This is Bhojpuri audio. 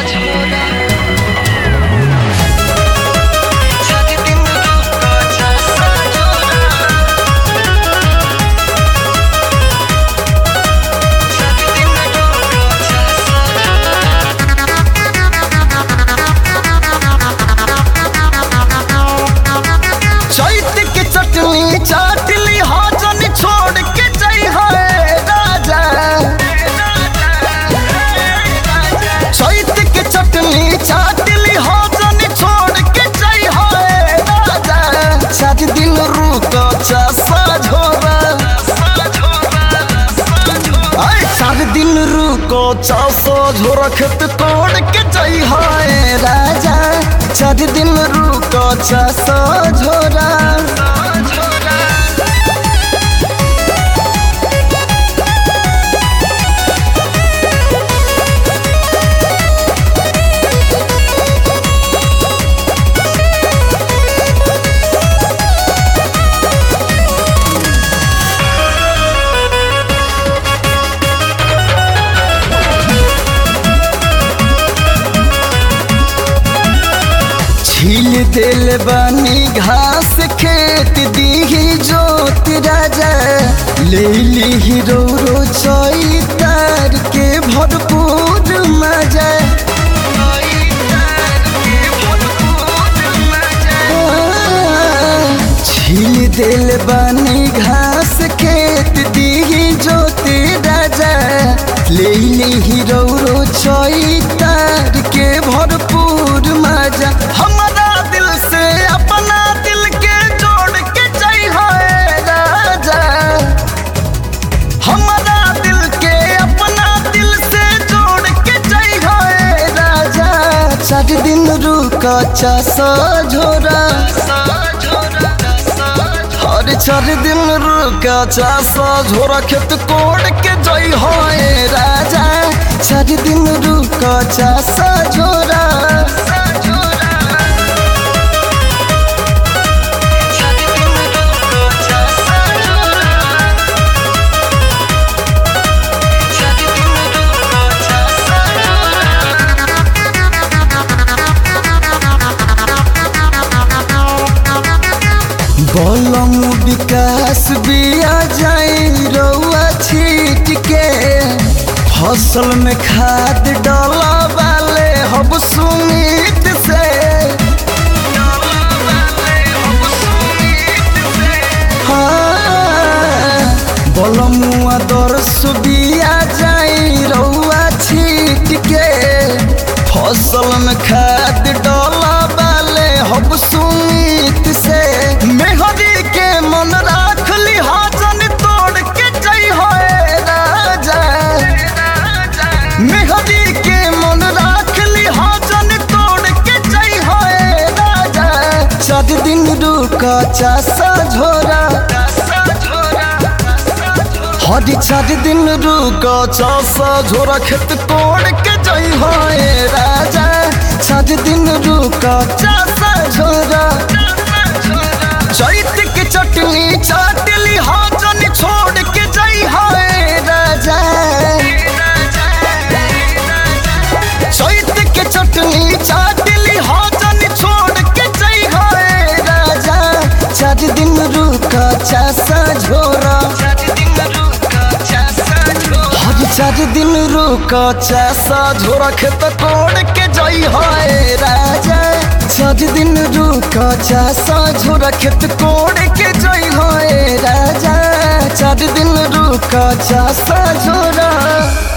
चैत के चटनी चाट ली हाजन छोड़ के जई है राजा चैत के चटनी चाट ली हाजन छोड़ के जई है राजा सात दिन रुक चासा झोरा आय सात दिन रुको चासो झोरा खेत तोड़ के जई है राजा सात दिन रुको चासो झोरा छील दिल बनी घास खेत दीही जोत राजा ले ली रो रो चैतार के भरपूर मजा छील दिल बनी घास खेत दीही जोत राजा ले ली रो रो चैतार के भरपूर मजा हमारा दिल से अपना दिल के जोड़ के जई है राजा हमारा दिल के अपना दिल से जोड़ के जई है राजा चार दिन रुका चासा झोरा हर चार दिन रुका चासा झोरा खेत कोड़ के जई है राजा चार दिन रुका चासा झोरा बलम विकास बिया जाई रउआ छीट के फसल में खाद डाला वाले हब सुमित से हाँ, बलमुआ दरस बिया जाई रउआ छीट के फसल में खाद डाला वाले हब सुमित से मेहरी के मन राख ली हाजन तोड़ के जई है राजा मेहरी के मन राख ली हाजन तोड़ के जई है राजा चार दिन रुका चासा झोरा हरी चार दिन रुका चासा झोरा खेत तोड़ के जई है राजा चार दिन रुका चासा झोरा चैत के चटनी चाट ली हाजन छोड़ के जई है राजा चैत के चटनी चाट ली हाजन छोड़ के जई है राजा चार दिन रुका चासा झोरा हर चार दिन रुका चासा झोरा खेत तोड़ के जई है राजा चार दिन रुका चासा झोरा खेत कोड़ के जई है राजा चार दिन रुका चासा झोरा